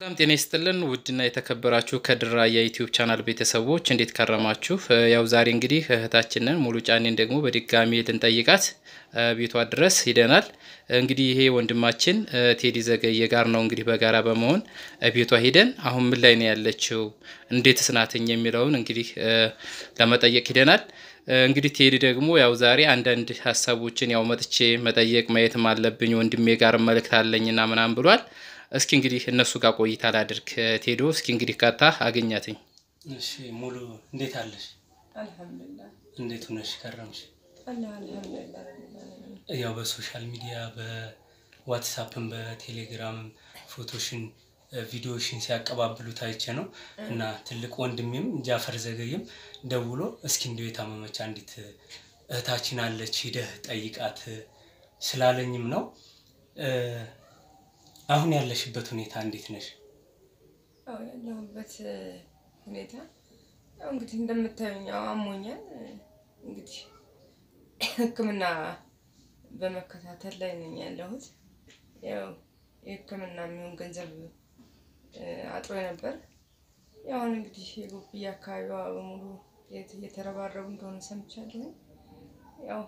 በጣም ጤና ይስጥልን ውድና የተከበራችሁ ከድራ የዩቲዩብ ቻናል ቤተሰቦች እንዴት ከረማችሁ? ያው ዛሬ እንግዲህ እህታችንን ሙሉ ጫኔን ደግሞ በድጋሚ ልንጠይቃት ቤቷ ድረስ ሂደናል። እንግዲህ ይሄ ወንድማችን ቴዲ ዘገየ ጋር ነው እንግዲህ በጋራ በመሆን ቤቷ ሂደን አሁን ምን ላይ ነው ያለችው፣ እንዴትስ ናትኝ የሚለውን እንግዲህ ለመጠየቅ ሂደናል። እንግዲህ ቴዲ ደግሞ ያው ዛሬ አንዳንድ ሀሳቦችን ያው መጥቼ መጠየቅ ማየትም አለብኝ ወንድሜ ጋር መልእክት አለኝና ምናምን ብሏል። እስኪ እንግዲህ እነሱ ጋር ቆይታ ላድርግ። ቴዶ እስኪ እንግዲህ ቀጥታ አገኛትኝ። እሺ ሙሉ እንዴት አለሽ? አልሐምዱሊላህ እንዴት ሆነሽ ከረምሽ? አላህ አልሐምዱሊላህ ረቢል ዓለሚን። ያው በሶሻል ሚዲያ በዋትሳፕም በቴሌግራምም ፎቶሽን ቪዲዮሽን ሲያቀባብሉ ታይቼ ነው እና ትልቅ ወንድሜም ጃፈር ዘገየም ደውሎ እስኪ እንዲሁ የታመመች አንዲት እህታችን አለች ሂደህ ጠይቃት ስላለኝም ነው። አሁን ያለሽበት ሁኔታ እንዴት ነሽ? ያው ያለሁበት ሁኔታ ያው እንግዲህ እንደምታዩኝ ያው አሞኛል። እንግዲህ ሕክምና በመከታተል ላይ ነኝ ያለሁት። ያው የሕክምና የሚሆን ገንዘብ አጥሮ ነበር። ያው አሁን እንግዲህ የጎብዬ አካባቢዋ በሙሉ እየተረባረቡ እንደሆነ ሰምቻለሁ። ያው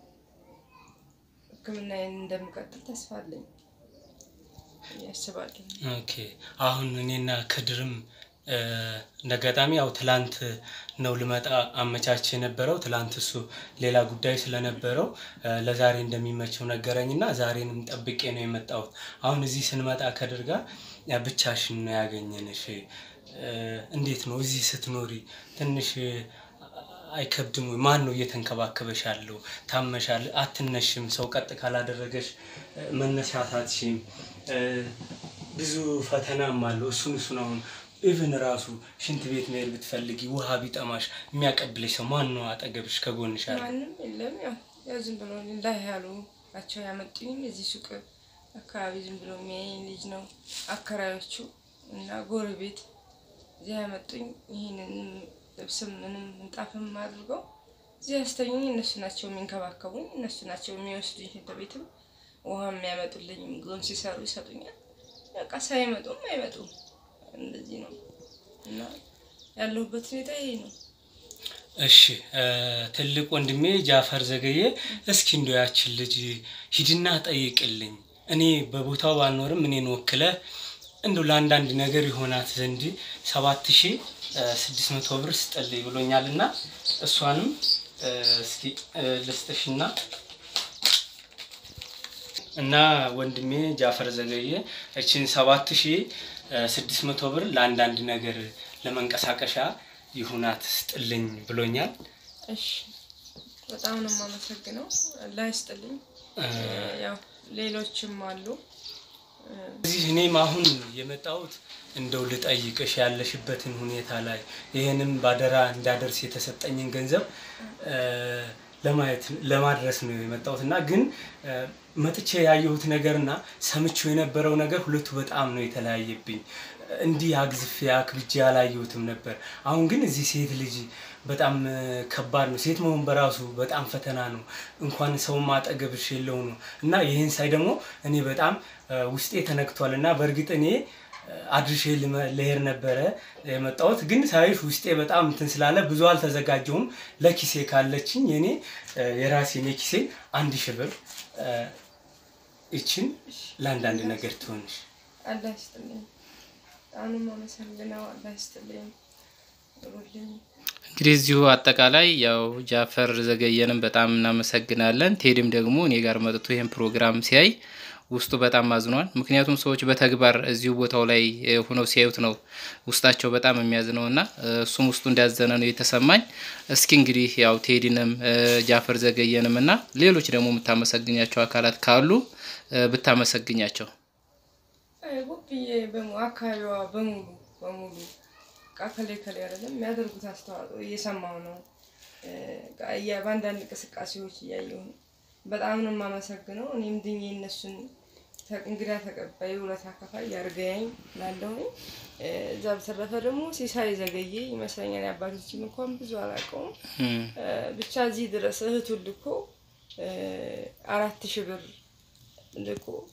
ሕክምናዬን እንደምቀጥል ተስፋ አለኝ ያስባለሁ። ኦኬ አሁን እኔና ከድርም እንደ አጋጣሚ ያው ትላንት ነው ልመጣ አመቻች የነበረው። ትላንት እሱ ሌላ ጉዳይ ስለነበረው ለዛሬ እንደሚመቸው ነገረኝ እና ዛሬንም ጠብቄ ነው የመጣሁት። አሁን እዚህ ስንመጣ ከድር ጋር ብቻሽን ነው ያገኘንሽ። እንዴት ነው እዚህ ስትኖሪ ትንሽ አይከብድም ወይ? ማን ነው እየተንከባከበሽ ያለው? ታመሻል፣ አትነሽም። ሰው ቀጥ ካላደረገሽ መነሳታትሽም ብዙ ፈተናም አለው። እሱን እሱን አሁን ኢቭን ራሱ ሽንት ቤት መሄድ ብትፈልጊ ውሃ ቢጠማሽ የሚያቀብለሽ ሰው ማን ነው አጠገብሽ ከጎንሽ አለ? ማንም የለም። ያው ያው ዝም ብሎ ላይ ያሉ ናቸው ያመጡኝ። እዚህ ሱቅ አካባቢ ዝም ብሎ የሚያየኝ ልጅ ነው አከራዮቹ እና ጎረቤት እዚህ ያመጡኝ። ይህንን ልብስም ምንም ምንጣፍም አድርገው እዚህ ያስተኙኝ እነሱ ናቸው የሚንከባከቡኝ። እነሱ ናቸው የሚወስዱኝ ሽንት ቤትም ውሃ የሚያመጡልኝ ምግብም ሲሰሩ ይሰጡኛል። በቃ ሳይመጡም አይመጡም። እንደዚህ ነው እና ያለሁበት ሁኔታ ይሄ ነው። እሺ ትልቅ ወንድሜ ጃፈር ዘገየ፣ እስኪ እንዶ ያችን ልጅ ሂድና ጠይቅልኝ። እኔ በቦታው ባልኖርም እኔን ወክለ እንዶ ለአንዳንድ ነገር የሆናት ዘንድ ሰባት ሺ ስድስት መቶ ብር ስጠልኝ ብሎኛል እና እሷንም እስኪ ልስጥሽና እና ወንድሜ ጃፈር ዘገየ እችን ሰባት ሺ ስድስት መቶ ብር ለአንዳንድ ነገር ለመንቀሳቀሻ ይሁናት ስጥልኝ ብሎኛል። እሺ በጣም ነው የማመሰግነው። አላህ ይስጥልኝ። ያው ሌሎችም አሉ። እዚህ እኔም አሁን የመጣሁት እንደው ልጠይቅሽ ያለሽበትን ሁኔታ ላይ ይህንም ባደራ እንዳደርስ የተሰጠኝን ገንዘብ ለማየት ለማድረስ ነው የመጣሁት እና ግን መጥቼ ያየሁት ነገርና ሰምቼው የነበረው ነገር ሁለቱ በጣም ነው የተለያየብኝ። እንዲህ አግዝፌ አክብጄ አላየሁትም ነበር። አሁን ግን እዚህ ሴት ልጅ በጣም ከባድ ነው። ሴት መሆን በራሱ በጣም ፈተና ነው። እንኳን ሰውም አጠገብሽ የለው ነው እና ይህን ሳይ ደግሞ እኔ በጣም ውስጤ ተነክቷል እና በእርግጥ እኔ አድርሼ ልሄድ ነበረ የመጣሁት ግን ሳይሽ ውስጤ በጣም እንትን ስላለ ብዙ አልተዘጋጀሁም። ለኪሴ ካለችኝ የኔ የራሴን የኪሴ አንድ ሺህ ብር ይችን ለአንዳንድ ነገር ትሆንሽ። አላህ ይስጥልኝ። አሁንም አመሰግነው። አላህ ይስጥልኝ። ሩልኝ እንግዲህ እዚሁ አጠቃላይ ያው ጃፈር ዘገየንም በጣም እናመሰግናለን። ቴዲም ደግሞ እኔ ጋር መጥቶ ይህን ፕሮግራም ሲያይ ውስጡ በጣም አዝኗል። ምክንያቱም ሰዎች በተግባር እዚሁ ቦታው ላይ ሆነው ሲያዩት ነው ውስጣቸው በጣም የሚያዝነው እና እሱም ውስጡ እንዳዘነ ነው የተሰማኝ። እስኪ እንግዲህ ያው ቴዲንም ጃፈር ዘገየንም እና ሌሎች ደግሞ የምታመሰግኛቸው አካላት ካሉ ብታመሰግኛቸው። ጉብዬ አካባቢዋ በሙሉ በሙሉ በቃ ከላይ ከላይ አይደለም የሚያደርጉት አስተዋጽኦ እየሰማው ነው። በአንዳንድ እንቅስቃሴዎች እያየሁ ነው። በጣም ነው የማመሰግነው። እኔም ድኜ እነሱን እንግዳ ተቀባይ ውለታ ከፋይ ያርገያኝ ላለሁ። እዛ በተረፈ ደግሞ ሲሳይ ዘገየ ይመስለኛል። የአባቶችም እንኳን ብዙ አላውቀውም። ብቻ እዚህ ድረስ እህቱን ልኮ አራት ሺህ ብር ልኮ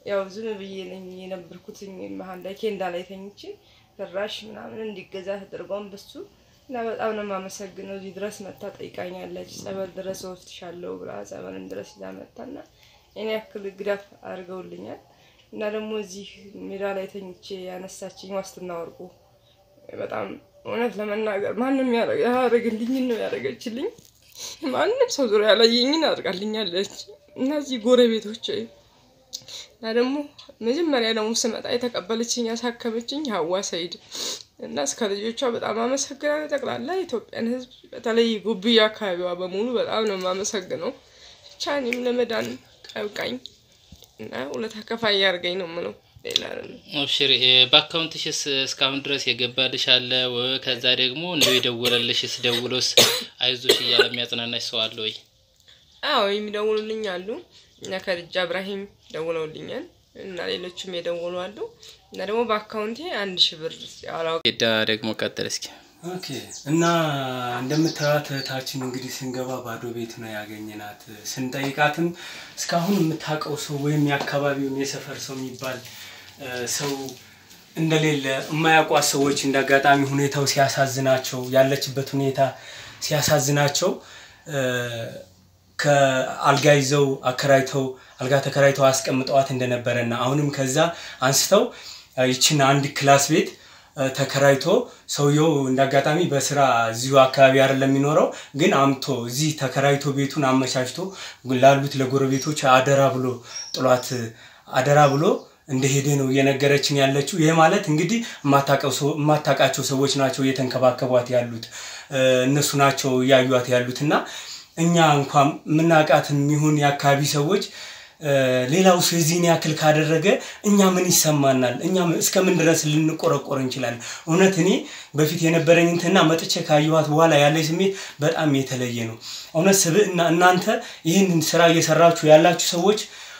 ያው ዝም ብዬ ነኝ የነበርኩትኝ መሀል ላይ ኬንዳ ላይ ተኝቼ ፍራሽ ምናምን እንዲገዛ ተደርጓን በሱ እና በጣም ነው የማመሰግነው። እዚህ ድረስ መታ ጠይቃኛለች። ጸበል ድረስ ወስድሻለሁ ብላ ጸበልን ድረስ ይዛ መታና እኔ ያክል ግዳፍ አድርገውልኛል። እና ደግሞ እዚህ ሜዳ ላይ ተኝቼ ያነሳችኝ ዋስትና ወርቁ በጣም እውነት ለመናገር ማንም ያደረግልኝን ነው ያደረገችልኝ። ማንም ሰው ዙሪያ ያላየኝን አድርጋልኛለች። እና እዚህ ጎረቤቶች እና ደግሞ መጀመሪያ ደግሞ ስመጣ የተቀበለችኝ ያሳከመችኝ ሀዋ ሰይድ እና እስከ ልጆቿ በጣም አመሰግናለሁ። ጠቅላላ የኢትዮጵያን ሕዝብ በተለይ ጉብያ አካባቢዋ በሙሉ በጣም ነው የማመሰግነው። ብቻ እኔም ለመዳን ቀብቃኝ እና ሁለት ከፋይ ያርገኝ ነው የምለው ሌላ አይደለም። አብሽሪ በአካውንትሽስ እስካሁን ድረስ የገባልሽ አለ ወ- ከዛ ደግሞ እንደው የደወለልሽስ ደውሎስ አይዞሽ እያለ የሚያጽናናሽ ሰው አለ ወይ? አዎ የሚደውሉልኝ አሉ እና ከድጃ እብራሂም ደውለውልኛል እና ሌሎችም የደውሉ አሉ እና ደግሞ በአካውንቴ አንድ ሺህ ብር ያላ ሄዳ ደግሞ ቀጥል እስኪ። ኦኬ እና እንደምታዩት እህታችን እንግዲህ ስንገባ ባዶ ቤት ነው ያገኘናት። ስንጠይቃትም እስካሁን የምታውቀው ሰው ወይም የአካባቢውን የሰፈር ሰው የሚባል እ፣ ሰው እንደሌለ የማያውቋት ሰዎች እንደ አጋጣሚ ሁኔታው ሲያሳዝናቸው ያለችበት ሁኔታ ሲያሳዝናቸው እ፣ ከአልጋ ይዘው አከራይተው አልጋ ተከራይተው አስቀምጠዋት እንደነበረና አሁንም ከዛ አንስተው እ፣ ይችን አንድ ክላስ ቤት እ፣ ተከራይቶ ሰውየው እንደ አጋጣሚ በስራ እዚሁ አካባቢ አይደለም የሚኖረው፣ ግን አምቶ እዚህ ተከራይቶ ቤቱን አመቻችቶ ላሉት ለጎረቤቶች አደራ ብሎ ጥሏት አደራ ብሎ እንደሄደ ነው እየነገረችን ያለችው። ይህ ማለት እንግዲህ የማታውቀው ሰው- የማታውቃቸው ሰዎች ናቸው እየተንከባከቧት ያሉት እ፣ እነሱ ናቸው እያዩት ያሉት እና እኛ እንኳን የምናውቃትም ይሁን የአካባቢ ሰዎች እ፣ ሌላው ሰው የዚህን ያክል ካደረገ እኛ ምን ይሰማናል? እኛ እስከምን ድረስ ልንቆረቆር እንችላለን? እውነት እኔ በፊት የነበረኝ እንትና መጥቼ ካየኋት በኋላ ያለኝ ስሜት በጣም የተለየ ነው። እውነት ስብዕና እናንተ ይህንን ስራ እየሰራችሁ ያላችሁ ሰዎች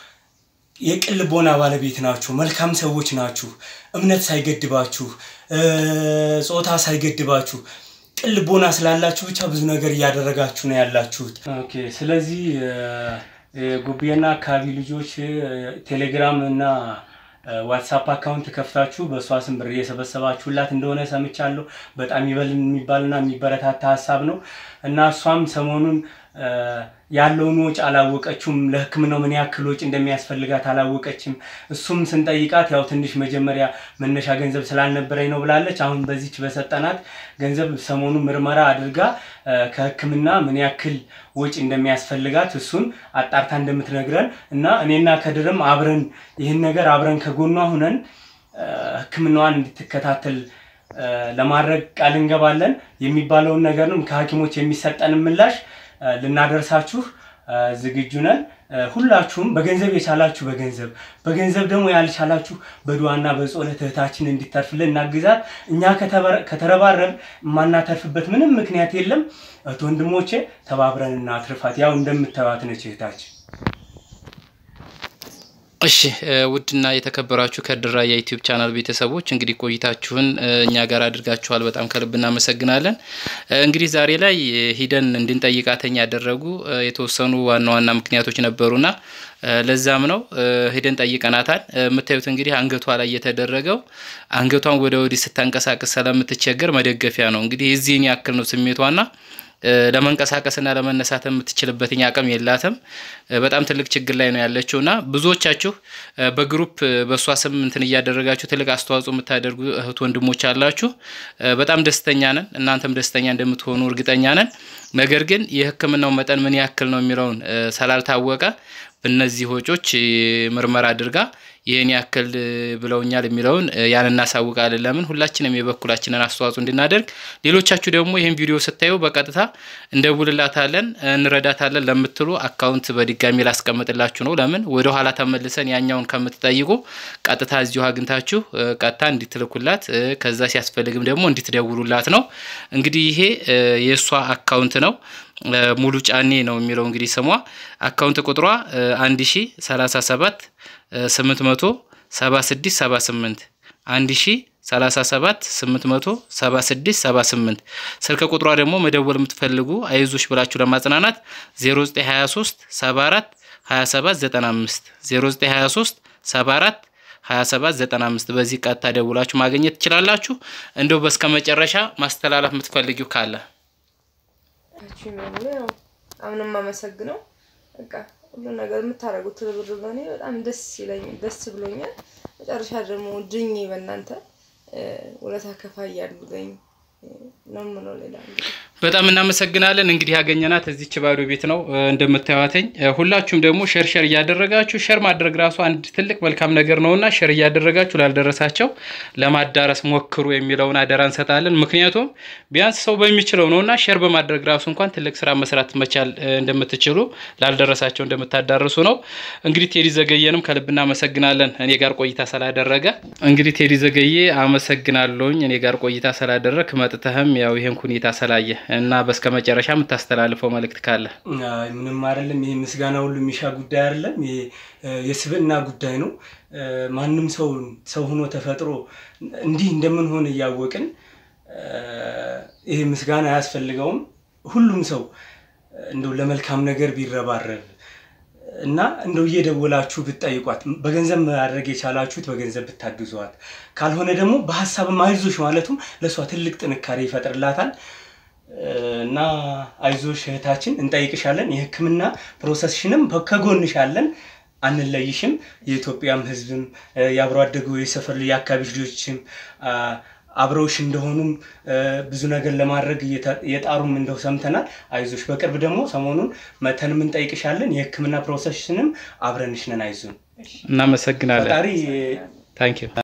የቅን ልቦና ባለቤት ናችሁ። መልካም ሰዎች ናችሁ። እምነት ሳይገድባችሁ እ፣ ጾታ ሳይገድባችሁ ቅን ልቦና ስላላችሁ ብቻ ብዙ ነገር እያደረጋችሁ ነው ያላችሁት። ኦኬ ስለዚህ እ፣ የጉብዬና አካባቢ ልጆች እ፣ ቴሌግራም እና እ፣ ዋትሳፕ አካውንት ከፍታችሁ በእሷ ስም ብር እየሰበሰባችሁላት እንደሆነ ሰምቻለሁ። በጣም ይበል የሚባልና የሚበረታታ ሀሳብ ነው እና እሷም ሰሞኑን እ፣ ያለውን ወጪ አላወቀችውም። ለሕክምናው ምን ያክል ወጪ እንደሚያስፈልጋት አላወቀችም። እሱም ስንጠይቃት ያው ትንሽ መጀመሪያ መነሻ ገንዘብ ስላልነበረኝ ነው ብላለች። አሁን በዚች በሰጠናት ገንዘብ ሰሞኑን ምርመራ አድርጋ እ፣ ከሕክምና ምን ያክል ወጪ እንደሚያስፈልጋት እሱን አጣርታ እንደምትነግረን እና እኔና ከድርም አብረን ይህን ነገር አብረን ከጎኗ ሁነን እ፣ ሕክምናዋን እንድትከታተል እ፣ ለማድረግ ቃል እንገባለን። የሚባለውን ነገርም ከሐኪሞች የሚሰጠንን ምላሽ እ፣ ልናደርሳችሁ እ፣ ዝግጁ ነን። እ፣ ሁላችሁም በገንዘብ የቻላችሁ በገንዘብ በገንዘብ ደግሞ ያልቻላችሁ በዱዓና በጸሎት እህታችን እንዲተርፍልን እናግዛት። እኛ ከተበረ- ከተረባረብ የማናተርፍበት ምንም ምክንያት የለም። እህት ወንድሞቼ ተባብረን እናትርፋት። ያው እንደምታዩት ነች እህታችን። እሺ እ፣ ውድና የተከበራችሁ ከድራ የዩቲዩብ ቻናል ቤተሰቦች እንግዲህ ቆይታችሁን እ፣ እኛ ጋር አድርጋችኋል። በጣም ከልብ እናመሰግናለን። እ፣ እንግዲህ ዛሬ ላይ እ፣ ሂደን እንድንጠይቃተኝ ያደረጉ እ፣ የተወሰኑ ዋና ዋና ምክንያቶች ነበሩና እ፣ ለዛም ነው እ፣ ሂደን ጠይቀናታል። እ፣ የምታዩት እንግዲህ አንገቷ ላይ የተደረገው አንገቷን ወደ ወዲህ ስታንቀሳቀስ ስለምትቸገር መደገፊያ ነው። እንግዲህ የዚህን ያክል ነው ስሜቷና እ፣ ለመንቀሳቀስና ለመነሳት የምትችልበትኝ አቅም የላትም። እ፣ በጣም ትልቅ ችግር ላይ ነው ያለችው እና ብዙዎቻችሁ እ፣ በግሩፕ እ፣ በእሷ ስም እንትን እያደረጋችሁ ትልቅ አስተዋጽኦ የምታደርጉ እህት ወንድሞች አላችሁ። እ፣ በጣም ደስተኛ ነን። እናንተም ደስተኛ እንደምትሆኑ እርግጠኛ ነን። ነገር ግን የሕክምናው መጠን ምን ያክል ነው የሚለውን እ፣ ስላልታወቀ በእነዚህ ወጮች እ፣ ምርመራ አድርጋ ይህን ያክል እ፣ ብለውኛል የሚለውን እ፣ ያን እናሳውቃለን። ለምን ሁላችንም የበኩላችንን አስተዋጽኦ እንድናደርግ፣ ሌሎቻችሁ ደግሞ ይህን ቪዲዮ ስታዩ በቀጥታ እንደውልላታለን እንረዳታለን ለምትሉ አካውንት በድጋሚ ላስቀምጥላችሁ ነው። ለምን ወደ ኋላ ተመልሰን ያኛውን ከምትጠይቁ ቀጥታ እዚሁ አግኝታችሁ እ፣ ቀጥታ እንዲትልኩላት እ፣ ከዛ ሲያስፈልግም ደግሞ እንዲትደውሉላት ነው። እንግዲህ ይሄ እ፣ የእሷ አካውንት ነው። እ፣ ሙሉ ጫኔ ነው የሚለው እንግዲህ ስሟ አካውንት ቁጥሯ አንድ ሺ ሰላሳ ሰባት ስምንት መቶ ሰባ ስድስት ሰባ ስምንት አንድ ሺ ሰላሳ ሰባት ስምንት መቶ ሰባ ስድስት ሰባ ስምንት ስልክ ቁጥሯ ደግሞ መደወል የምትፈልጉ አይዞሽ ብላችሁ ለማጽናናት ዜሮ ዘጠኝ ሀያ ሶስት ሰባ አራት ሀያ ሰባት ዘጠና አምስት ዜሮ ዘጠኝ ሀያ ሶስት 74 27 95 በዚህ ቀጥታ ደውላችሁ ማግኘት ትችላላችሁ። እንደው በስከ መጨረሻ ማስተላለፍ የምትፈልጊው ካለ ታችሁ የሚሆኑ ያው አሁን የማመሰግነው በቃ ሁሉ ነገር የምታደርጉት ትብብር በእኔ በጣም ደስ ይለኝ ደስ ብሎኛል። መጨረሻ ደግሞ ድኜ በእናንተ ውለታ ከፋይ ያሉገኝ ነው የምለው። ሌላ እንግዲህ በጣም እናመሰግናለን። እንግዲህ ያገኘናት እዚች ባዶ ቤት ነው እንደምታዩትኝ። ሁላችሁም ደግሞ ሸር ሸር እያደረጋችሁ ሸር ማድረግ ራሱ አንድ ትልቅ መልካም ነገር ነውና ሸር እያደረጋችሁ ላልደረሳቸው ለማዳረስ ሞክሩ የሚለውን አደራ እንሰጣለን። ምክንያቱም ቢያንስ ሰው በሚችለው ነውና ሸር በማድረግ ራሱ እንኳን ትልቅ ስራ መስራት መቻል እንደምትችሉ ላልደረሳቸው እንደምታዳርሱ ነው። እንግዲህ ቴዲ ዘገየንም ከልብ እናመሰግናለን እኔ ጋር ቆይታ ስላደረገ። እንግዲህ ቴዲ ዘገየ አመሰግናለሁኝ እኔ ጋር ቆይታ ስላደረግ መጥተህም ያው ይህን ሁኔታ ስላየ እና በስከ መጨረሻ የምታስተላልፈው መልእክት ካለ? አይ ምንም አይደለም። ይሄ ምስጋና ሁሉ የሚሻ ጉዳይ አይደለም። ይሄ የስብዕና ጉዳይ ነው። ማንም ሰው ሰው ሆኖ ተፈጥሮ እንዲህ እንደምንሆን እያወቅን ይሄ ምስጋና አያስፈልገውም። ሁሉም ሰው እንደው ለመልካም ነገር ቢረባረብ እና እንደው እየደወላችሁ ብትጠይቋት፣ በገንዘብ ማድረግ የቻላችሁት በገንዘብ ብታግዟት፣ ካልሆነ ደግሞ በሀሳብም አይዞሽ ማለቱም ለእሷ ትልቅ ጥንካሬ ይፈጥርላታል። እና አይዞሽ እህታችን እንጠይቅሻለን። የሕክምና ፕሮሰስሽንም ከጎንሻለን፣ አንለይሽም። የኢትዮጵያም ሕዝብም የአብሮ አደጉ የሰፈር የአካባቢ ልጆችም አብረውሽ እንደሆኑም ብዙ ነገር ለማድረግ የጣሩም እንደው ሰምተናል። አይዞሽ። በቅርብ ደግሞ ሰሞኑን መተንም እንጠይቅሻለን። የሕክምና ፕሮሰስሽንም አብረንሽ ነን። አይዞን። እናመሰግናለን። ፈጣሪ ታንኪዩ